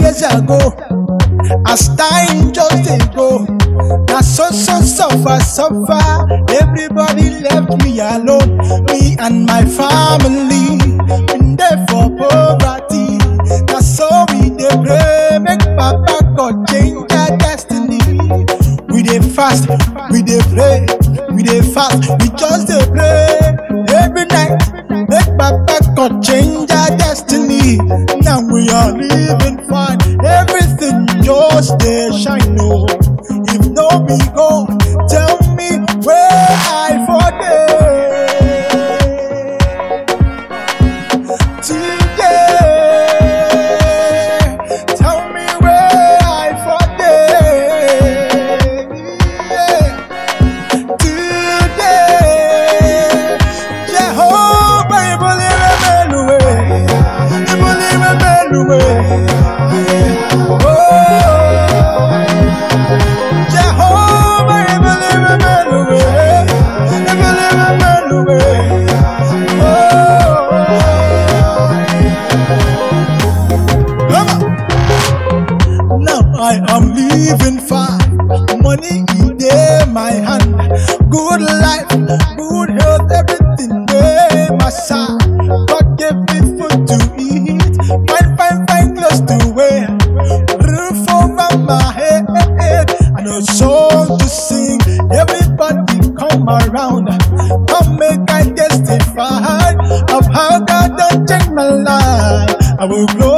years ago. As time just dey go, na so so suffer suffer. Everybody left me alone, me and my family. Been there for poverty, na so we dey pray make Papa God change our destiny. We dey fast, we dey pray, we dey fast, we just dey pray every night. Make Papa God change our destiny. Now we are living fine, everything just dey shine. Oh, if no be God, tell me where I for dey. Today, tell me where I for dey. Today, Jehovah, ibuli remeluwe, ibuli remeluwe. Oh, Jehovah, ibuli remeluwe, ibuli remeluwe. Oh, come on. Now I am living fine. Money in my hand. Good life, good health, everything in my side. God gave me food to eat. Fine, fine, fine clothes to wear. Roof over my head. And a song to sing. Everybody come around. Come make I testify of how God done changed my life. I will glory.